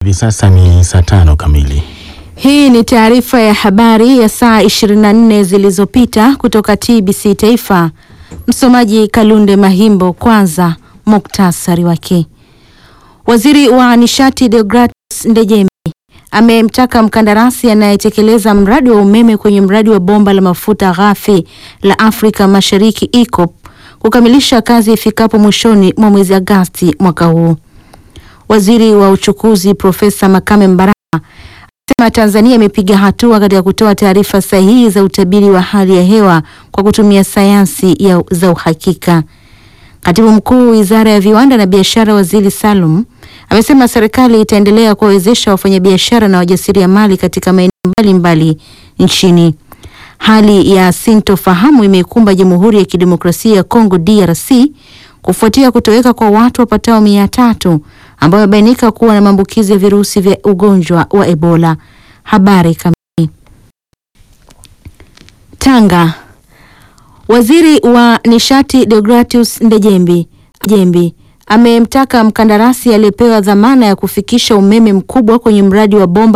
Hivi sasa ni saa tano kamili. Hii ni taarifa ya habari ya saa 24 zilizopita kutoka TBC Taifa. Msomaji Kalunde Mahimbo. Kwanza muktasari wake. Waziri wa nishati Deogratis Ndejembi amemtaka mkandarasi anayetekeleza mradi wa umeme kwenye mradi wa bomba la mafuta ghafi la Afrika Mashariki EACOP kukamilisha kazi ifikapo mwishoni mwa mwezi Agosti mwaka huu. Waziri wa uchukuzi Profesa Makame Mbarawa amesema Tanzania imepiga hatua katika kutoa taarifa sahihi za utabiri wa hali ya hewa kwa kutumia sayansi ya za uhakika. Katibu Mkuu Wizara ya Viwanda na Biashara, Waziri Salum amesema serikali itaendelea kuwawezesha wafanyabiashara na wajasiriamali katika maeneo mbalimbali nchini. Hali ya sintofahamu imeikumba Jamhuri ya Kidemokrasia ya Kongo DRC kufuatia kutoweka kwa watu wapatao mia tatu ambao wamebainika kuwa na maambukizi ya virusi vya ugonjwa wa Ebola. Habari kamili. Tanga. Waziri wa Nishati Deogratius Ndejembi Jembi amemtaka mkandarasi aliyepewa dhamana ya kufikisha umeme mkubwa kwenye mradi wa bomba